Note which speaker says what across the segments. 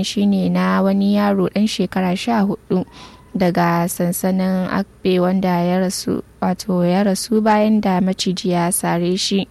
Speaker 1: shine na wani yaro ɗan shekara sha hudu daga sansanin akbe wanda ya rasu wato ya rasu bayan da maciji ya sare shi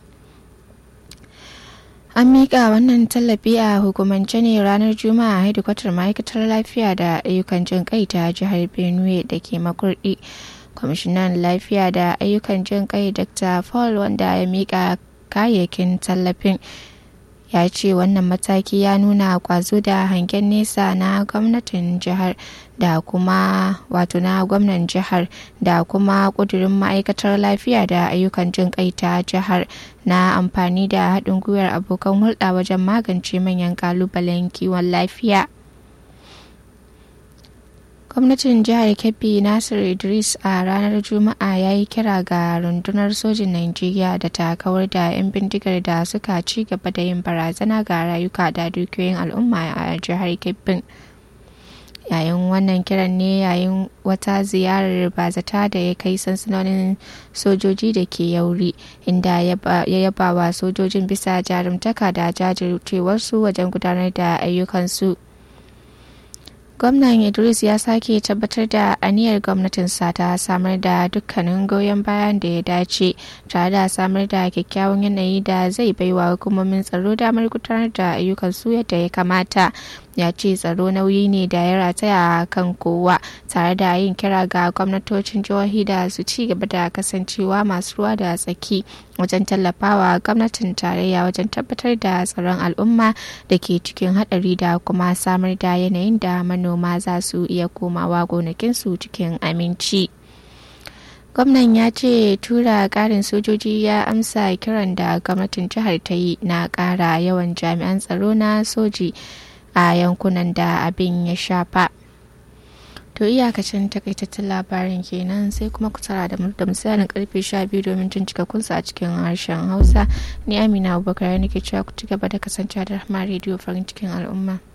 Speaker 1: an miƙa wannan tallafi a hukumance ne ranar juma'a a hedikwatar ma'aikatar lafiya da ayyukan jin kai ta jihar benue da ke makurdi kwamishinan lafiya da ayyukan jin kai dr paul wanda ya miƙa kayayyakin tallafin ya ce wannan mataki ya nuna kwazo da hangen nesa na gwamnatin jihar da kuma wato na gwamnan jihar da kuma kudurin ma'aikatar lafiya da ayyukan jin kai ta jihar na amfani da haɗin gwiwar abokan hulɗa wajen magance manyan kalubalen kiwon lafiya gwamnatin jihar kebbi nasir idris a ranar juma'a ya yi kira ga rundunar sojin najeriya da ta kawar da 'yan bindigar da suka ci gaba da yin barazana ga rayuka da dukiyoyin al'umma a jihar kebbin yayin wannan kiran ne yayin wata ziyarar bazata da ya kai sansanonin sojoji da ke yauri inda ya yaba wa sojojin bisa jarumtaka da jajircewarsu wajen gudanar da ayyukansu gwamnan idris ya sake tabbatar da aniyar gwamnatinsa ta samar da dukkanin goyon bayan da ya dace tare da samar da kyakkyawan yanayi da zai baiwa hukumomin tsaro damar gudanar da ayyukan su yadda ya kamata ya ce tsaro nauyi ne da ya rataya a kan kowa tare da yin kira ga gwamnatocin jihohi da su ci gaba da kasancewa masu ruwa da tsaki wajen tallafawa gwamnatin tarayya wajen tabbatar da tsaron al'umma da ke cikin hadari da kuma samar da yanayin da manoma za su iya komawa gonakinsu cikin aminci. gwamnan ya ce tura karin sojoji ya amsa kiran da gwamnatin jihar ta yi na kara yawan jami'an tsaro na soji a yankunan da abin ya shafa to iyakacin takaitattun labarin kenan sai kuma ku tara da da misalin karfe 12 domin jin kunsa a cikin harshen hausa ni amina abubakar nake cewa ku ci gaba da kasance da rahama rediyo farin cikin al'umma